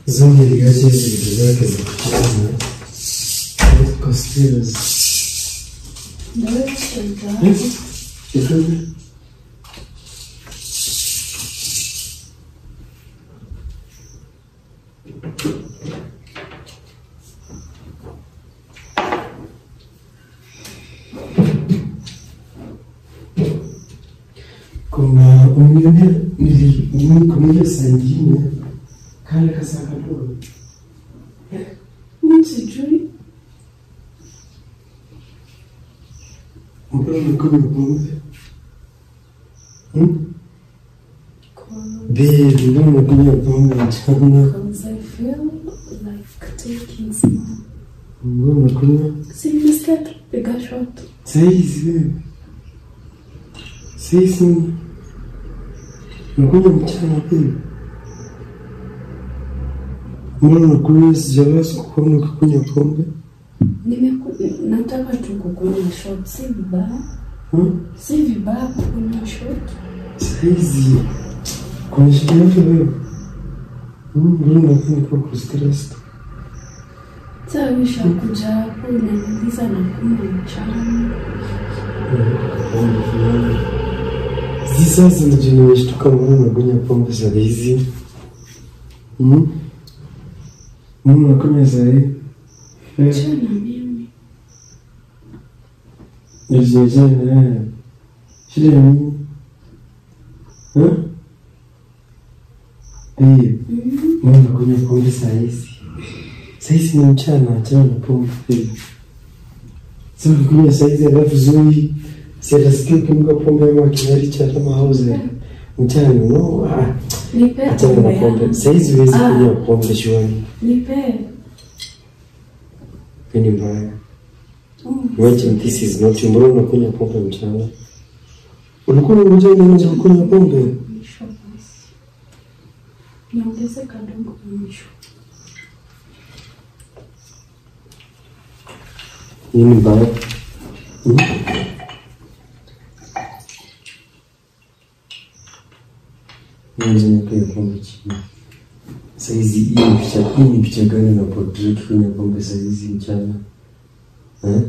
Zoe aliacha hizi vitu zake za kucheza kwa stairs. Ndio shida. Kidogo. Kuna umeniambia nili nili kuna ile saa ingine kale kasa kadogo. Mimi sijui. Mbona umekunywa pombe? Hmm? Babe, mbona umekunywa pombe mchana? Because I feel like taking some. Mbona umekunywa? Si nimesikia tu piga shot. Saizi wewe. Saizi unakunywa mchana pia. Mbona unakunywa sijawahi kukuona ukikunywa pombe? Nimeku- nataka tu kukunywa shot, si vibaya. Hmm? Si vibaya kukunywa shot. Saizi kuna shida yote wewe? Hmm, Mbona unakuwa niko stressed? Sasa ushakuja hapo unaniuliza na kunywa mchana. Hizi sasa ndio nimeshtuka mbona unakunywa pombe saa hizi? Hmm? Mbona unakunywa saa hii? Eh. Achana na mimi. Nilijijana shida ni nini? Eh? Babe, Mhm. mbona unakunywa pombe saa hizi? Saa hizi ni mchana, achana na pombe babe. Sasa ukikunywa saa hizi alafu zuri si atasikia ukinuka pombe ama kinywaji cha kama hauze mchana no ah, Nipe achana na pombe pombe. yangu. Saa hizi huwezi Ah. kunywa pombe shwani. Nipe. Hiyo ni mbaya. Mm. Imagine this is not mbona unakunywa pombe mchana? Ulikuwa unajua nini za kunywa pombe? Mwisho basi. Niongeze kadogo mwisho. Nini mbaya? Hmm? Mwanzo nikunywa pombe chini. Saizi hii ni picha, hii ni picha gani na portrait kunywa pombe saizi mchana? Eh?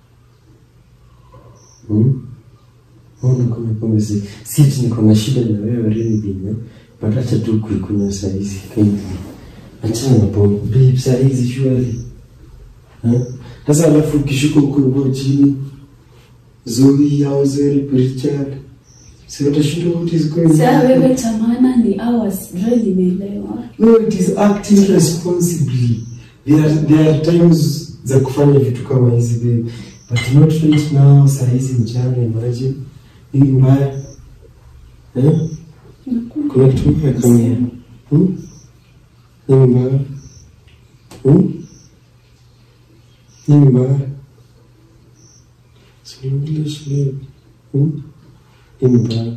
Hmm? Mbona kunywa pombe saizi? Si ati niko na shida na wewe really bine. But acha tu kuikunywa saizi. Kindly. Achana na pombe. Babe, saizi surely. Eh? Sasa alafu ukishuka huko hivyo chini Zoe au Zeri Richard si watashinda what is going Sasa on? wewe cha maana ni hours, ndio nimeelewa. No, it is acting responsibly. There are, there are times za kufanya vitu kama hizi babe. But not right now, saa hizi mchana imagine. Nini mbaya? Eh? Kuna kitu mbaya kama hiyo. Hmm? Nini mbaya? Hmm? Nini mbaya? Si English babe. Hmm? Nini mbaya?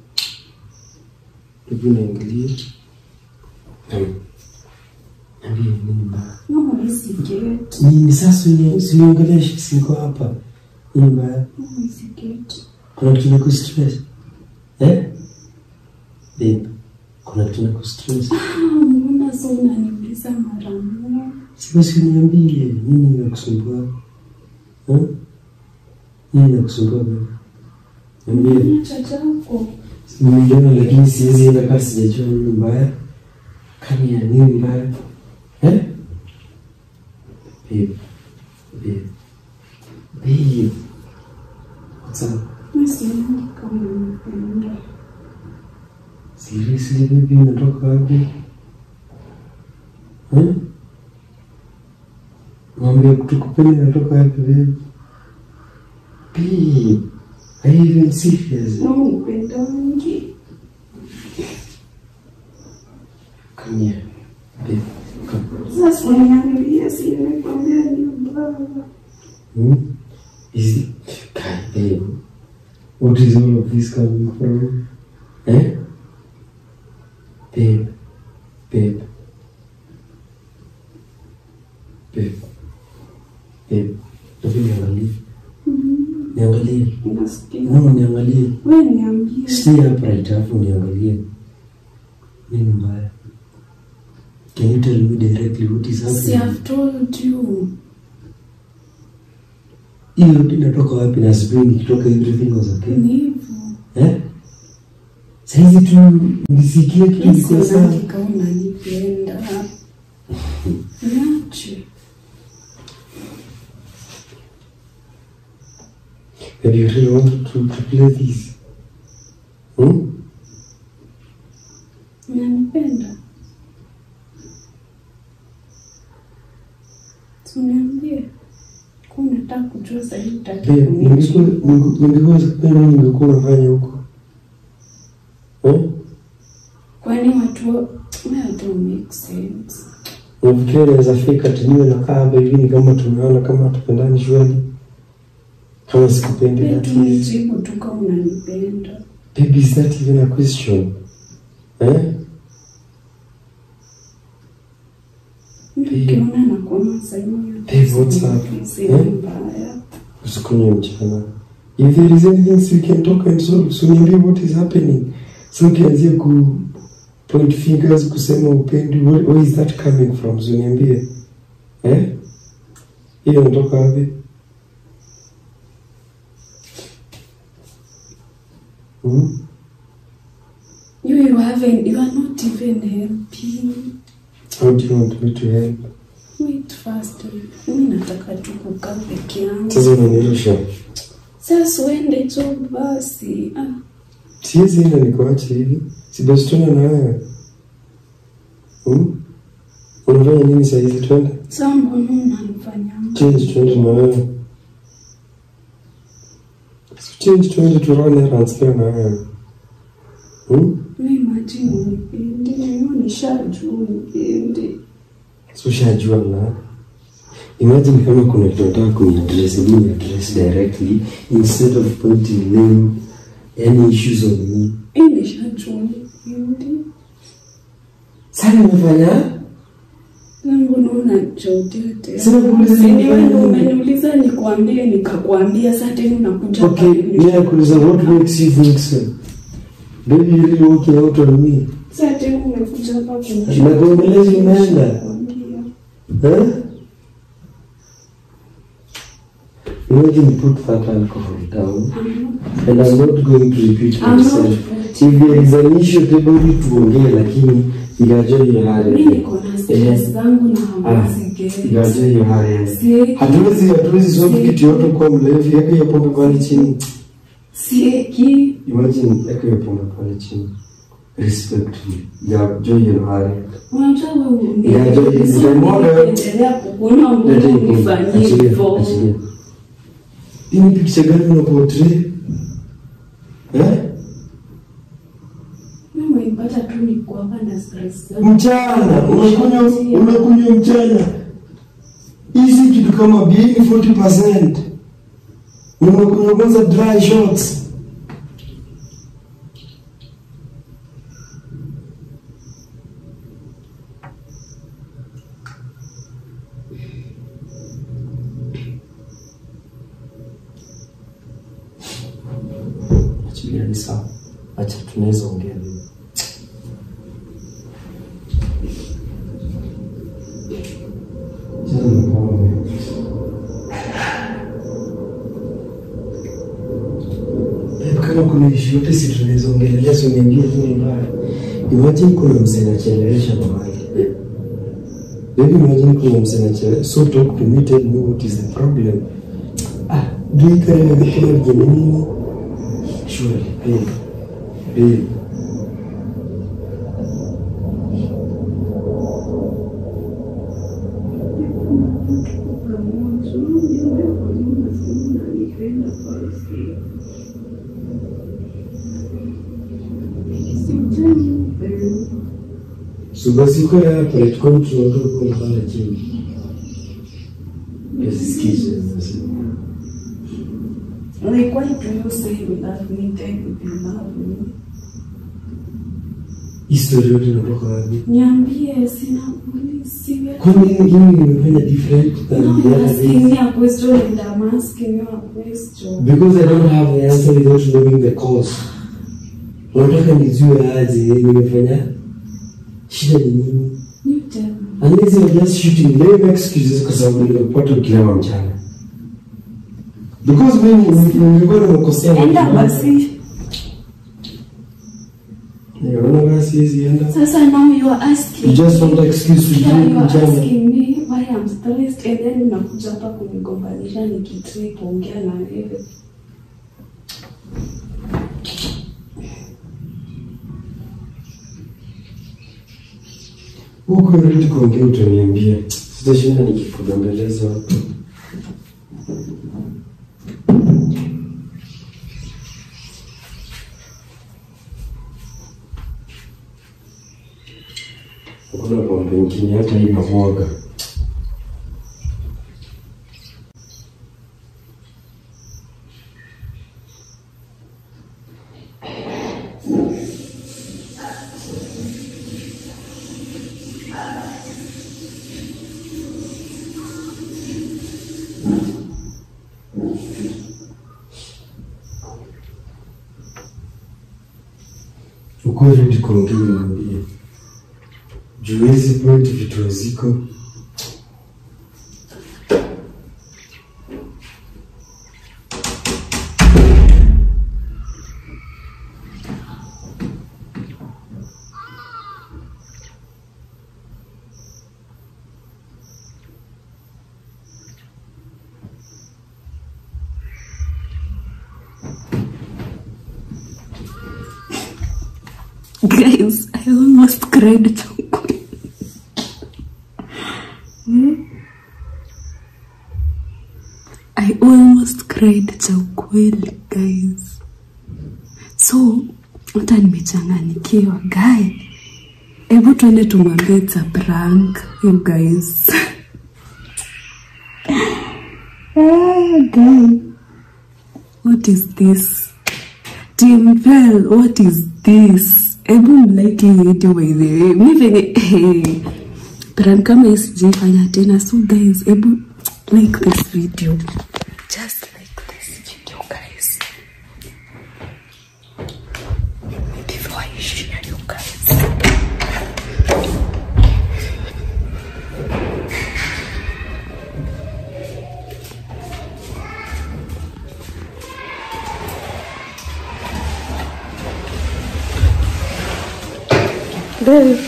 Hebu niangalie. Hmm. Niambie nini mbaya? No, nisigeti. Nini sasa uni- usiniongeleshe siko hapa. Nini mbaya? No, nisigeti. Kuna kitu na kustress. Eh? Babe, kuna kitu na kustress. Ah, mbona sasa unaniuliza mara moja? Sasa si uniambie nini inakusumbua? Eh? Nini inakusumbua babe? Niambie. Acha chako. Nimeiona lakini siwezi enda kama sijajua nini mbaya. Kani ya nini mbaya? Eh? Babe. Babe. Babe. What's up? Mimi sioni kama unanipenda. Seriously baby unatoka wapi? Eh? Mambo ya kutukupenda inatoka wapi babe? Babe. Are you even serious? No, unipendangi. Come here. Babe. Come. Sasa uniambie si nimekwambia ni mbaya. Hmm? Is it Kai, babe? What is all of this coming from? Eh? Babe. Babe. Babe. Babe. Hebu niangalie. Niangalie. Unasikia? No, niangalie. Wewe niambie. Stay upright alafu niangalie. Nini mbaya? Can you tell me directly what is Si happening? I've told you. Hiyo yote inatoka wapi na spring ikitoka everything was okay? Ni hivyo. Eh? Saizi tu nisikie kitu Mimi kiko sawa. sioni kama unanipenda. Niache. Maybe you really want to, to play this. Hmm? Unanipenda? Si uniambie. Kwa unataka kujua zaidi utaki Babe, ningekuwa kunijibu. ninge- ningekuwa sikupenda ningekuwa unafanya huko. Eh? Kwani watu wa- well, don't make sense. Unafikiria naweza fika ati niwe nakaa hapa hivi ni kama tumeona kama hatupendani shwari? Kama sikupendi Wewe that tu is. nijibu tu kama unanipenda. Baby, is that even a question? Eh? Ukiona nakuona sehemu ya Babe, what's up? si Eh? mbaya. Usikunywe mchana. If there is anything we can talk and solve, so niambie what is happening. So ukianzia ku point fingers kusema upendi, where, where is that coming from? So niambie. Eh? Hiyo inatoka wapi? Hmm? You, you haven't, you are not even helping. How do you want me to help? Wait first. Mimi nataka tu kukaa peke yangu. Sasa unanirusha. Sasa uende job basi. Ah, Siwezi enda nikuache hivi. Si basi tuende na wewe. Hmm? Unafanya nini saa hizi twende? sasa mbona unanifanya Change twende na wewe. So change twende tu run errands pia na wewe. Hmm? Wewe imagine unipendi, mimi nishajua unipendi. So ushajua na Imagine kama kuna kitu nataka kuniaddress, mimi ni address directly instead of pointing blame any issues on me. Mimi nishajua unipendi. Sasa nimefanya Mbona unachotea tena? Sina kuuliza Si ni nifanye wewe ndio nini? umeniuliza nikwambie nikakwambia sasa tena unakuja Okay, pale. mimi nakuuliza what makes you think so? Baby, you really working out on me? Sasa tena umekuja hapa kuniambia. Nakuongeleza umeenda. Huh? Imagine put that alcohol down and I'm not going to repeat I'm not myself. If there is an issue, tebodi tuongee lakini igaje hiyo Mimi hali. niko na stress zangu na Ah, hamasi gani. igaje hiyo hali. Si- Hatuwezi hatuwezi solve kitu yote kwa mlevi, yake hiyo pombe pale chini. Sieki. Imagine yake hiyo pombe pale chini. Respectfully. Igaje hiyo hali. Unajua wewe Ya, jo- nitamwaga. endelea kukunywa mbona unifanyie hivyo. Hii ni picha gani una portray? Eh? Mimi umenipata tu niko hapa na stress zangu. Mchana unakunywa unakunywa mchana. Hizi kitu kama bia ni 40%. Unakunywa kwanza dry shots. Achilia ni sawa. Acha tunaweza ongea leo. Babe, kama kuna ishu yote si tunaweza ongelelea, si uniambie tu ni mbaya. Imagine kuna msee anachelewesha mahali. Baby, imagine kuna msee anachelewesha. So talk to me, tell me what is the problem. Ah, do you carry a kuna vijana nini? Surely, babe. Babe. So basi kwa hapa itakuwa tunaondoka kwa pale chini. Yasikize sasa. Like, why do you say you love me, then you love me? Historia yote inatoka wapi? Niambie, sina polisi. Kwani mimi nimefanya different than No, the you're other asking days? me a question and I'm asking you a question. Because I don't have the answer without knowing the cause. Unataka nijue aje nimefanya shida ni nini? You tell me. And these are just shooting lame excuses kwa sababu nimepata ukilewa mchana. Because mimi nilikuwa nimekosea. Enda basi. Niona basi hizi enda. Sasa now you are asking. You just want excuse to Yeah, drink you are mchana. asking me why I'm stressed and then unakuja hapa kunigombanisha nikitrip ongea na wewe. Huko rudi kuongea utaniambia. Sitashinda nikikubembeleza hapo. Hakuna pombe ingine hata hii namwaga. Uko rudi kuongea uniambie. Juu hizi point vitu haziko. Guys, I almost cried chakula. I almost cried cha ukweli guys. So hata nimechanganikiwa guy. Hebu tuende tumwambie it's a prank, you guys. ah, guy. What is this? Team Bell, what is this? Hebu mlike hii video by the way. Mi venye hey, prank kama hii sijaifanya tena. So guys, hebu like this video. Just like this video guys. Before I share you guys. Babe.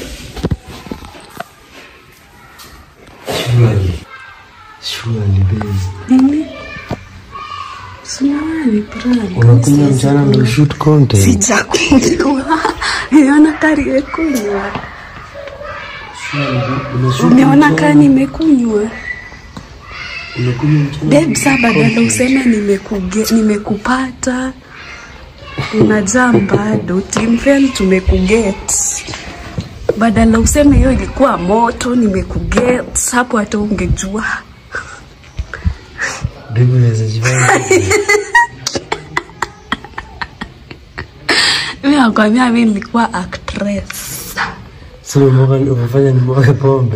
Surely. Surely, babe. Nini? Sinaona ni prank. Unakunywa mchana ndio shoot content. Sijakunywa. Niona kari imekunywa. Surely, unashoot Umeona mchana. kaa nimekunywa. Unakunywa mchana. Babe, saa badala useme nimekuge, nimekupata unajaa bado timfel tumekuget badala useme hiyo ilikuwa moto nimekuget hapo hata ungejua Babe, unaweza jifanya. mi nakwambia mi nilikuwa actress So umemwaga- umefanya nimwage pombe.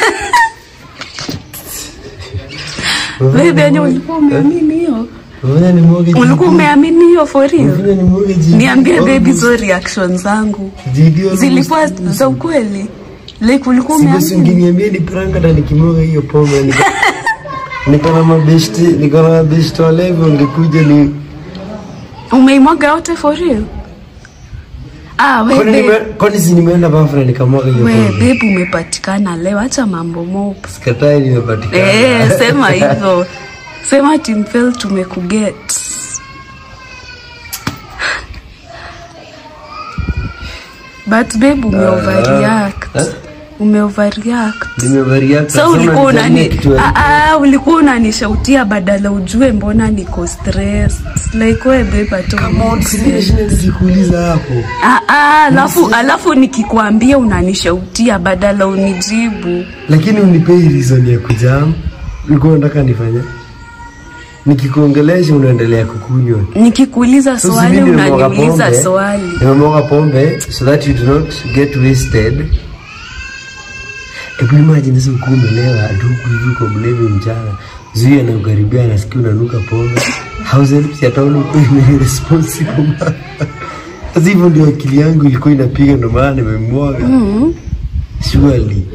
Babe, yenye ulikuwa umeamini hiyo Umefanya nimwage ulikuwa jiko. umeamini hiyo for real Umefanya nimwage jiko. niambie baby Almost. zo reaction zangu Jiko almost. zilikuwa za ukweli like ulikuwa Si basi umeamini ungeniambia ni prank hata nikimwaga hiyo pombe niko niko na mabeshti niko na mabeshti walevi ungekuja ni umeimwaga yote for real ah, we, kwani babe. nime- kwani si nimeenda bafra nikamwaga hiyo we pombe babe umepatikana leo acha mambo mopo sikatai nimepatikana Eh, sema hivyo sema timfel tumekuget but babe umeoverreact eh? umeoverreact nimevaria so ulikuwa unani ah, ah, ulikuwa unanishautia badala ujue mbona niko stressed like we babe hata unielewi. sikuuliza hapo Ah, ah, alafu alafu nikikwambia unanishautia badala unijibu lakini unipei reason ya kujam ulikuwa unataka nifanye nikikuongelesha unaendelea kukunywa nikikuuliza So, swali si mimi nimemwaga unaniuliza pombe, swali nimemwaga pombe so that you do not get wasted hebu imagine sasa ukuwa umelewa duku hivi uko mlevi mchana zuia na ukaribia nasikia unanuka pombe house helps yataona uko responsible sasa hivyo ndio akili yangu ilikuwa inapiga ndo maana nimemwaga surely